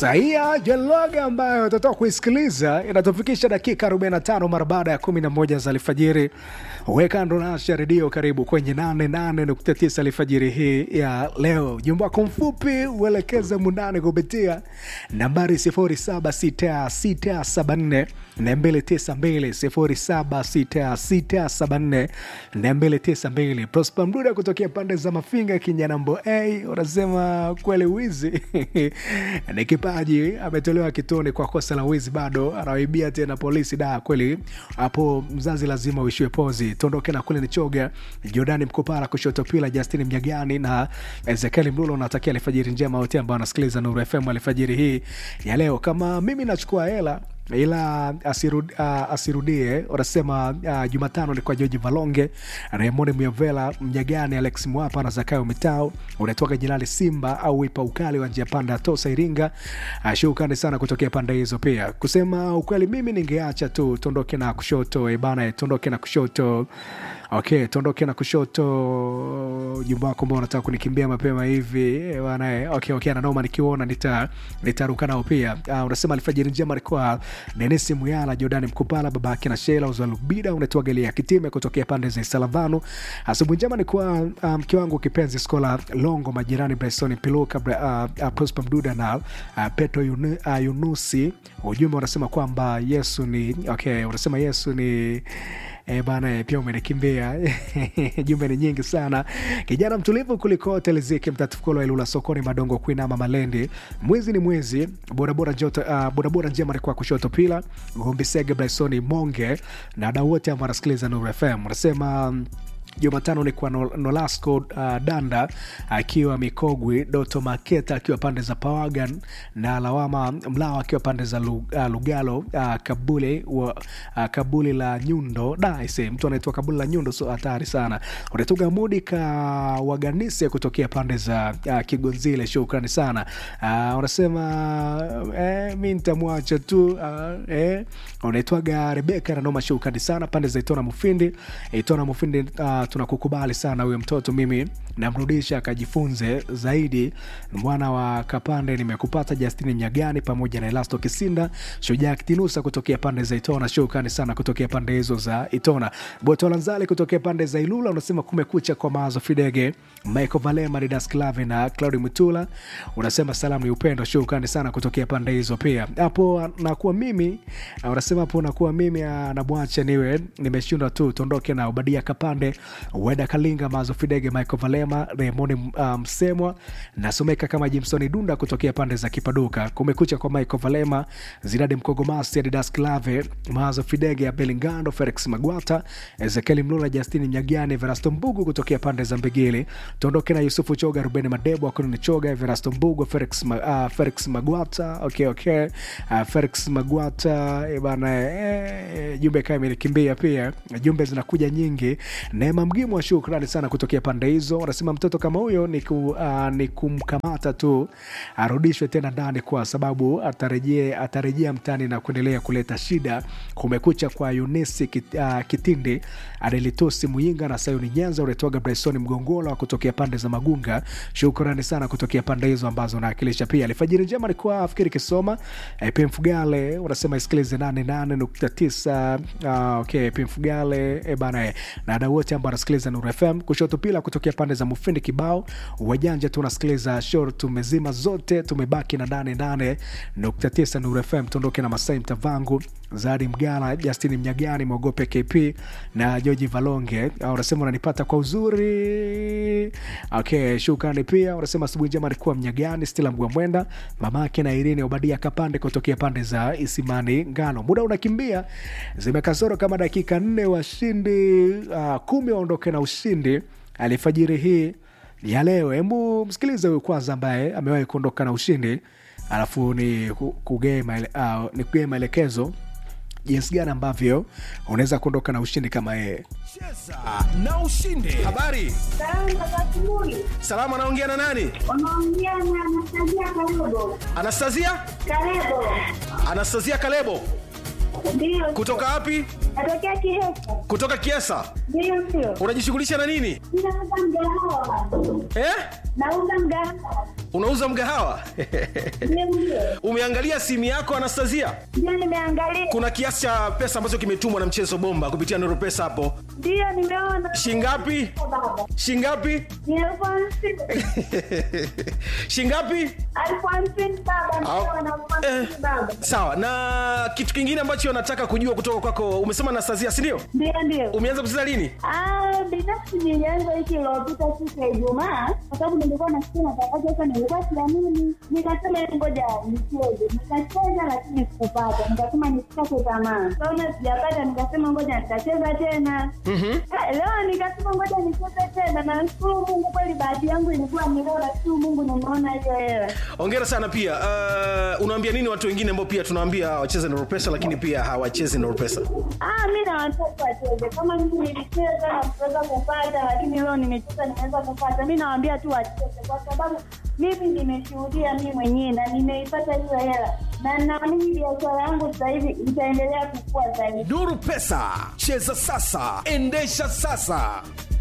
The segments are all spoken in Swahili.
Saia Jaloga ambayo utatoka kuisikiliza inatufikisha dakika 45 mara baada ya 11 za alfajiri. Weka ndo nasha redio, karibu kwenye 88.9 alfajiri hii ya leo. Ujumbe wako mfupi uelekeze mundani kupitia nambari 076674 292 076674 Prosper Mduda kutokea pande za Mafinga Kinyanambo A unasema kweli wizi ni kipaji, ametolewa kitoni kwa kosa la wizi, bado anawaibia tena polisi. Da, kweli hapo mzazi lazima uishiwe pozi. Tuondoke na kule ni choga Jordani Mkopara kushoto pila Justin Mnyagani na Ezekiel Mlulo. Natakia alfajiri njema wote ambao wanasikiliza Nuru FM alfajiri hii ya leo. Kama mimi nachukua hela ila asirud, uh, asirudie wanasema uh, Jumatano ni kwa Joji Valonge, Raymond Myovela, Mnyagani, Alex Mwapa na Zakayo Mitao. Unatoka Jilali Simba au Ipa Ukali wa njia panda ya Tosa Iringa. Uh, shukrani sana kutokea pande hizo. Pia kusema ukweli, mimi ningeacha tu tuondoke na kushoto e bana, tuondoke na kushoto Okay, tuondoke na kushoto. Jumba wako ambao unataka kunikimbia mapema hivi bana. Okay, okay, ananoma nikiona nita nitaruka nao pia. Uh, unasema alfajiri njema alikuwa Denis Muyala, Jordan Mkupala, babake na Shela Uzalubida, unaitwa Galia Kitime kutokea pande za Salavano. Asubuhi njema ni kwa mke um, wangu kipenzi Skola Longo, majirani Bryson Piluka, uh, uh, Prosper Mduda na uh, Petro Yunu, uh, Yunusi. Ujumbe unasema kwamba Yesu ni okay, unasema Yesu ni E bana, pia umenikimbia jumbe ni nyingi sana. Kijana mtulivu kuliko teleziki mtatufukulo Ilula sokoni madongo kuinama malendi mwizi ni mwizi borabora joto uh, borabora njema alikuwa kushoto pila Gombi Sege Brysoni Monge na wadau wote ambao wanasikiliza Nuru FM unasema Jumatano ni kwa Nolasco uh, Danda akiwa Mikogwi, Doto Maketa akiwa pande za Pawagan na Lawama Mlao akiwa pande za uh, Lugalo uh, Kabuli wa, uh, Kabuli la Nyundo daise, mtu anaitwa Kabuli la Nyundo, so hatari sana. Unatoka Mudi ka Waganise kutokea pande za uh, Kigonzile, shukrani sana uh, unasema eh, mi nitamwacha tu uh, eh, unaitwaga Rebeka nanoma, shukrani sana pande za Itona Mufindi, Itona Mufindi uh, tunakukubali sana huyo mtoto, mimi namrudisha akajifunze zaidi. Mwana wa Kapande nimekupata, Justini Nyagani pamoja na Elasto Kisinda, Shujaa Kitinusa kutokea pande za Itona, shukrani sana kutokea pande hizo za Itona. Botolanzali kutokea pande za Ilula unasema kumekucha kwa mawazo Fidege, Michael Valema, Didas Clave na Claudi Mutula, unasema salamu ni upendo, shukrani sana kutokea pande hizo pia. Hapo nakuwa mimi unasema hapo nakuwa mimi nabwacha niwe nimeshindwa tu, tuondoke na Ubadia Kapande Weda Kalinga, Mazo Fidege, Michael Valema, Raymond Msemwa um, nasomeka kama Jimsoni Dunda kutokea pande za Kipaduka. Kumekucha kwa Michael Valema, Zidadi Mkogomasi, Adidas Clave, Mazo Fidege, Abelingando, Felix Magwata, Ezekieli Mlula, Justini Mnyagani, Verasto Mbugu kutokea pande za Mbigili. Tuondoke na Yusufu Choga, Rubeni Madebo, Akunini Choga, Verasto Mbugu, Felix, uh, Felix Magwata. Okay, okay. Uh, Felix Magwata e bana, eh, jumbe kama imenikimbia pia, jumbe zinakuja nyingi. Neema Mgimu wa shukrani sana kutokea pande hizo. Wanasema mtoto kama huyo ni, ku, uh, ni kumkamata tu arudishwe tena ndani kwa sababu atarejea atarejea mtani na kuendelea kuleta shida. Kumekucha kwa Yunisi kit, uh, Kitindi Adelitosi Muyinga na Sayuni Nyanza unatoaga Bryson Mgongola kutokea pande za Magunga. Shukrani sana kutokea pande hizo ambazo naakilisha pia. Alfajiri njema alikuwa afikiri Kisoma e, P Mfugale unasema isikilize 88.9 uh, okay, P Mfugale e bana e, na wadau wote ambao wanasikiliza Nuru FM kushoto pila kutokea pande za Mufindi kibao wajanja tu unasikiliza shor, tumezima zote, tumebaki na 88.9 Nuru FM. Tuondoke na Masai Mtavangu, Zadi Mgala, Justini Mnyagani, Mwogope KP na Joji Valonge. Unasema unanipata kwa uzuri. Okay, shukrani pia. Unasema asubuhi njema alikuwa Mnyagani, Stila Mgwamwenda, mamake na Irene Obadia Kapande kutokea pande za Isimani Ngano. Muda unakimbia, zimekasoro kama dakika nne, washindi uh, kumi waondoke na ushindi alifajiri hii ya leo. Hebu msikilize huyu kwanza, ambaye amewahi kuondoka na ushindi, alafu ni kugee maele, uh, ni kugee maelekezo jinsi gani ambavyo unaweza kuondoka na ushindi kama yeye. Cheza na ushinde. Habari salama, anaongea na nani? Unaongea na Anastasia Kalebo. Anastasia? Kalebo. Anastasia Kalebo Ndio. kutoka wapi? Natokea Kihesa. kutoka Kiesa. Ndio, ndio. Unajishughulisha na nini Ninauza mgahawa. eh? Nauza mgahawa. Unauza mgahawa? Ndio, ndio. Umeangalia simu yako Anastasia? Ndio, nimeangalia. Kuna kiasi cha pesa ambacho kimetumwa na mchezo bomba kupitia Nuru Pesa hapo. Ndio, nimeona. Shingapi? Baba. Shingapi? Ni elfu hamsini. Shingapi? Elfu hamsini baba. Ndio, na elfu hamsini Eh, baba. sawa. Na kitu kingine ambacho nataka kujua kutoka kwako, umesema Anastasia, si ndio? Ndio, ndio. Umeanza kucheza lini? Ah, binafsi nilianza wiki iliyopita siku ya Ijumaa kwa sababu nilikuwa nasikia matangazo sasa, nilikuwa siamini, nikasema "Hebu ngoja nicheze. Nikacheza lakini sikupata, nikasema nisikate tamaa. Kaona sijapata, nikasema ngoja nitacheza tena. Ah, Leo nikasema ngoja nicheze tena, na nashukuru Mungu, kweli bahati yangu ilikuwa ni leo, nashukuru Mungu nimeona hiyo hela. Hongera sana pia. Uh, unawaambia nini watu wengine ambao pia tunawaambia wacheze Nuru Pesa lakini pia hawachezi Nuru Pesa? Ah, mi na watoto wacheze kama mimi nilicheza na kuweza kupata, lakini leo nimecheza nimeweza kupata. Mi nawaambia tu wacheze, kwa sababu mimi nimeshuhudia mi mwenyewe na nimeipata hiyo hela, na naamini biashara yangu sasa hivi itaendelea kukua zaidi. Nuru Pesa, cheza sasa, endesha sasa.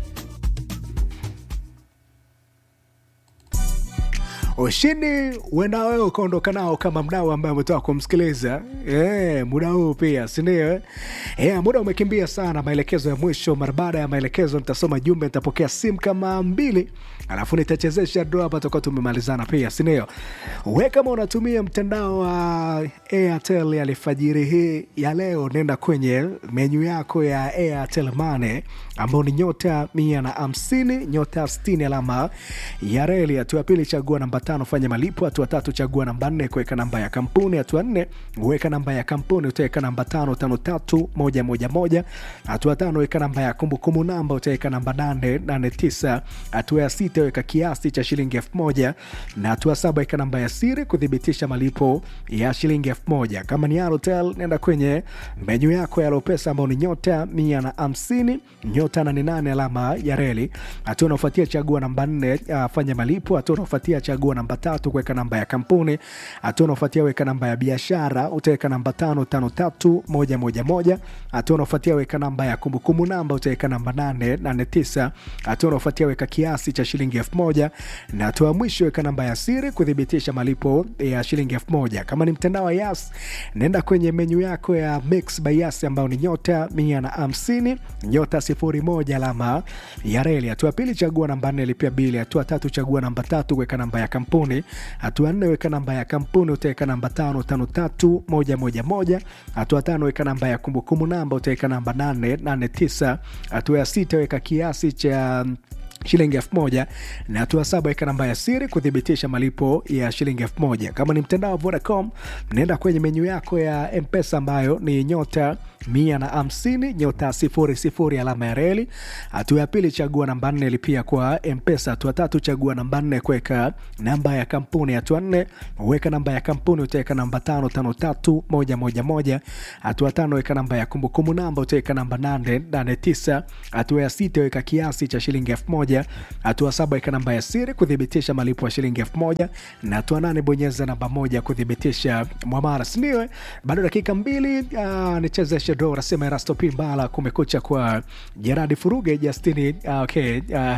ushindi uenda wewe ukaondoka nao kama mdau ambaye umetoka kumsikiliza e, muda huu pia sindio e, muda umekimbia sana maelekezo ya mwisho mara baada ya maelekezo nitasoma jumbe nitapokea simu kama mbili alafu nitachezesha do hapa tutakuwa tumemalizana pia sindio we kama unatumia mtandao wa airtel alfajiri hii ya leo nenda kwenye menyu yako ya airtel mane ambao ni nyota mia na hamsini nyota stini alama ya reli hatua ya pili chagua namba tano fanya malipo hatua tatu chagua namba nne kuweka namba ya kampuni hatua nne weka namba ya kampuni utaweka namba tano tano tatu moja moja moja hatua tano weka namba ya kumbukumbu namba utaweka namba nane nane tisa hatua ya sita weka kiasi cha shilingi elfu moja na hatua saba weka namba ya siri kuthibitisha malipo ya shilingi elfu moja kama ni Airtel nenda kwenye menyu yako ya Lopesa ambao ni nyota mia na hamsini nyota nane nane alama ya reli hatua unaofuatia chagua namba nne uh, fanya malipo hatua unaofuatia chagua namba tatu kuweka namba ya kampuni hatua unaofuatia weka namba ya biashara utaweka namba tano tano tatu moja moja moja hatua unaofuatia weka namba ya kumbukumbu namba utaweka namba nane nane tisa hatua unaofuatia weka kiasi cha shilingi elfu moja na hatua ya mwisho weka namba ya siri kuthibitisha malipo ya shilingi elfu moja kama ni mtandao wa yas nenda kwenye menyu yako ya mix by yas ambayo ni nyota mia na hamsini nyota sifuri moja alama ya reli hatua ya pili chagua namba nne lipia bili hatua tatu chagua namba tatu weka namba ya kampuni hatua nne weka namba ya kampuni utaweka namba tano tano tatu moja moja moja hatua tano weka namba ya kumbukumbu namba utaweka namba nane nane tisa hatua ya sita weka kiasi cha shilingi elfu moja na hatua saba weka namba ya siri kuthibitisha malipo ya shilingi elfu moja kama ni mtandao wa vodacom naenda kwenye menyu yako ya mpesa ambayo ni nyota mia na hamsini nyota sifuri sifuri alama ya reli hatua ya pili chagua namba nne lipia kwa mpesa hatua tatu chagua namba nne kuweka namba ya kampuni hatua nne weka namba ya kampuni utaweka namba tano tano tatu moja moja moja hatua tano weka namba ya kumbukumbu namba utaweka namba nane nane tisa hatua ya sita weka kiasi cha shilingi elfu moja hatua saba weka namba ya siri kuthibitisha malipo ya shilingi elfu moja na hatua nane bonyeza namba moja kuthibitisha mwamara sindio bado dakika mbili uh, nichezeshe do nasema erasto pimbala kumekucha kwa jeradi furuge justini uh, okay, uh,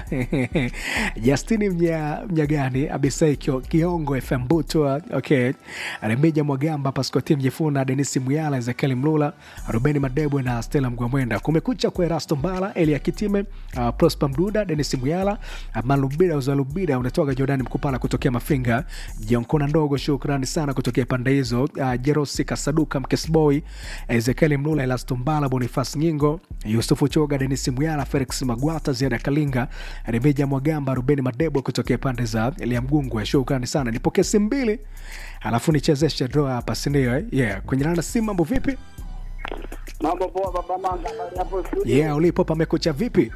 justini mnya, mnyagani abisai Kio- kiongo fm butwa okay. remija mwagamba paskoti mjifuna denisi muyala ezekieli mlula rubeni madebwe na stela mgwamwenda kumekucha kwa erasto mbala elia kitime uh, prosper mduda denis muyala malubida uzalubida unatoka jordani mkupala kutokea mafinga jonkona ndogo shukrani sana kutokea pande hizo uh, jerosi kasaduka mkesboy ezekieli mlula elastombala bonifas nyingo yusufu choga denis muyala felix magwata ziada kalinga remeja mwagamba rubeni madebo kutokea pande za liamgungwe shukrani sana nipokee simu mbili alafu nichezeshe doa hapa sindio eh? yeah. kwenye nana simu mambo vipi Mambo poa baba Manga, habari hapo studio? yeah, ulipo pamekucha vipi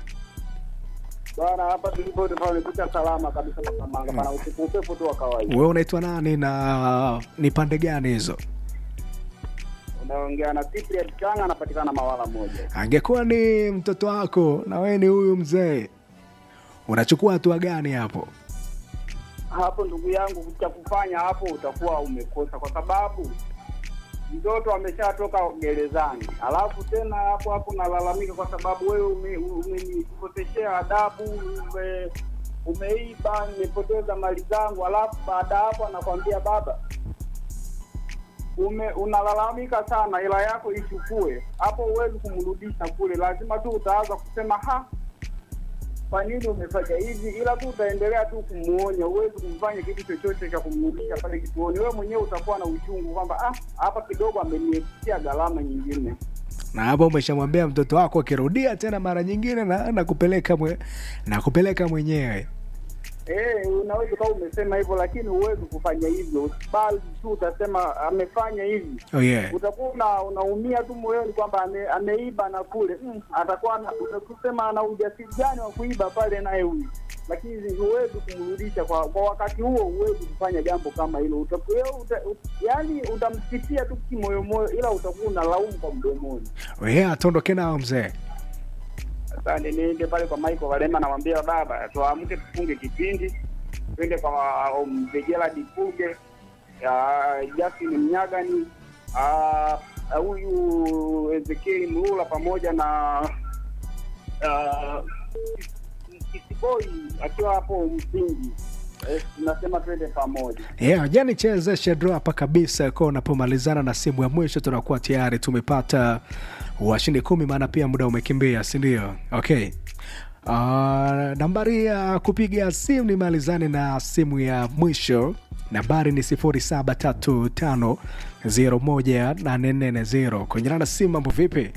Bwana, hapa tulipo tumekuta salama kabisa baba Manga, bana upepo upepo tu wa kawaida. we unaitwa nani na ni pande gani hizo Unaongea na Cyprian Changa, anapatikana Mawala moja. angekuwa ni mtoto wako na wewe ni huyu mzee unachukua hatua gani hapo Hapo ndugu yangu, cha kufanya hapo utakuwa umekosa, kwa sababu mtoto ameshatoka gerezani, alafu tena hapo hapo nalalamika kwa sababu wewe ume- umenikoseshea adabu, ume, umeiba, nimepoteza mali zangu, alafu baada ya hapo anakwambia baba, ume unalalamika sana, hela yako ichukue. Hapo huwezi kumrudisha kule, lazima tu utaanza kusema ha, kwa nini umefanya hivi, ila tu utaendelea tu kumuonya, huwezi kumfanya kitu chochote cha kumrudisha pale kituoni. Wewe mwenyewe utakuwa na uchungu kwamba ah, hapa kidogo ameniepia gharama nyingine. na hapo umeshamwambia mtoto wako akirudia tena mara nyingine na, na kupeleka mwe, na kupeleka mwenyewe Eh, unaweza ukawa umesema hivyo, lakini huwezi kufanya hivyo, bali tu utasema amefanya hivi oh yeah. utakuwa una, unaumia tu moyoni kwamba ame, ameiba na kule mm, atakuwa ana- utakusema ana ujasiri gani wa kuiba pale naye huyu, lakini huwezi kumrudisha kwa kwa wakati huo, huwezi kufanya jambo kama hilo. Utaku- wewe uta, ut, yani utamsikia tu kimoyomoyo, ila utakuwa unalaumu kwa mdomoni. Oh yeah, atuondoke nao mzee Sasa niende pale kwa Michael Walema, namwambia baba, tuamke tufunge kipindi, twende kwa um, mzee Gerald Fuge, ya Justin Mnyagani, ah, ah, huyu Ezekiel Mlula pamoja na ah, Kisiboi akiwa hapo msingi. Eh, tunasema twende pamoja. yeah, jani chezeshe draw hapa kabisa kwa unapomalizana na simu ya mwisho tunakuwa tayari tumepata washindi kumi maana pia muda umekimbia sindio okay Uh, nambari ya kupiga simu ni malizane na simu ya mwisho nambari ni 0735018440 kwenye na simu mambo vipi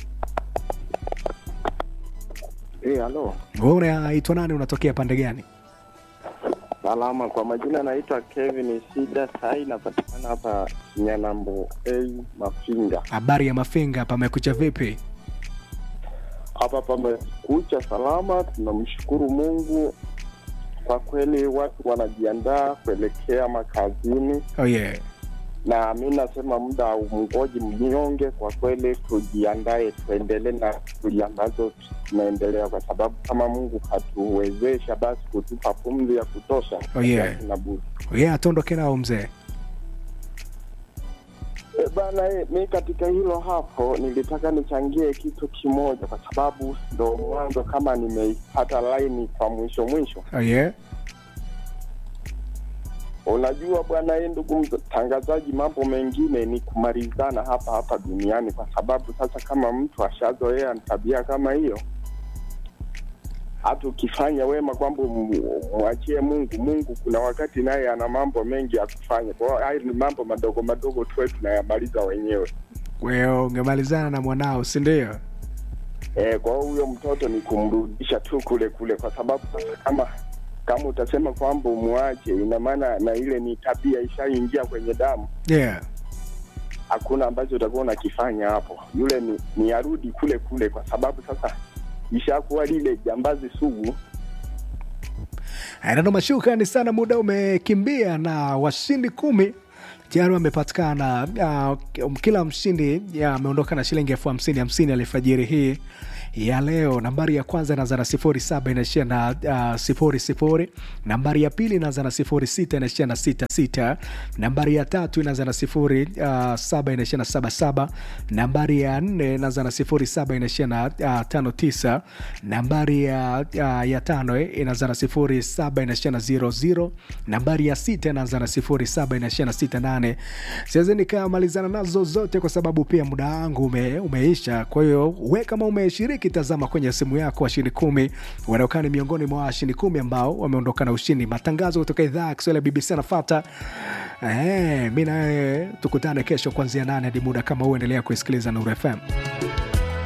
Eh, halo. wewe unaitwa nani unatokea pande gani Salama, kwa majina naitwa Kevin Shida, sai napatikana hapa Nyanambo A Mafinga. habari ya mafinga pamekucha vipi Hapa pamekucha salama, tunamshukuru Mungu. Kwa kweli watu wanajiandaa kuelekea makazini, oh yeah. na mi nasema muda umngoji mnyonge. Kwa kweli tujiandae, tuendelee na shughuli ambazo tunaendelea, kwa sababu kama Mungu hatuwezesha basi kutupa pumzi ya kutosha, Oh, yeah. hatuna budi. Oh yeah, atuondoke nao mzee E, bana e, mi katika hilo hapo nilitaka nichangie kitu kimoja, kwa sababu ndo mwanzo kama nimeipata laini kwa mwisho mwisho. oh yeah. Unajua bwana e, ndugu mtangazaji, mambo mengine ni kumalizana hapa hapa duniani, kwa sababu sasa kama mtu ashazoea tabia kama hiyo, hata ukifanya wema kwamba mu- mwachie Mungu, Mungu kuna wakati naye ana mambo mengi ya kufanya. Kwa hiyo hayo ni mambo madogo madogo tuwe tunayamaliza wenyewe. wewe ungemalizana na mwanao sindio Eh, kwa hiyo huyo mtoto ni kumrudisha tu kule kule, kwa sababu sasa kama kama utasema kwamba umwache, ina maana na ile ni tabia ishaingia kwenye damu, yeah. hakuna ambacho utakuwa unakifanya hapo. Yule ni, ni arudi kule kule, kwa sababu sasa ishakuwa lile jambazi sugu. Nano mashukrani sana, muda umekimbia na washindi kumi tayari wamepatikana. Uh, kila mshindi ya, ameondoka na shilingi elfu hamsini hamsini alfajiri hii ya leo. Nambari ya kwanza inaanza na sifuri saba inaishia na uh, sifuri sifuri. Nambari ya pili inaanza na sifuri sita inaishia na sita sita. Nambari ya tatu inaanza na sifuri uh, saba inaishia na saba saba. Nambari ya nne inaanza na sifuri saba inaishia na uh, tano tisa. Nambari ya, uh, ya tano eh, inaanza na sifuri saba inaishia na zero zero. Nambari ya sita inaanza na sifuri saba inaishia na sita nane. Siwezi nikamalizana nazo zote kwa sababu pia muda wangu ume, umeisha. Kwa hiyo we kama umeshiriki, tazama kwenye simu yako washindi kumi wanaokaa ni miongoni mwa washindi kumi ambao wameondoka na ushindi. Matangazo kutoka idhaa ya Kiswahili ya BBC anafata. Eh, mi nawe tukutane kesho kuanzia nane hadi muda kama huu. Endelea kuisikiliza Nuru FM.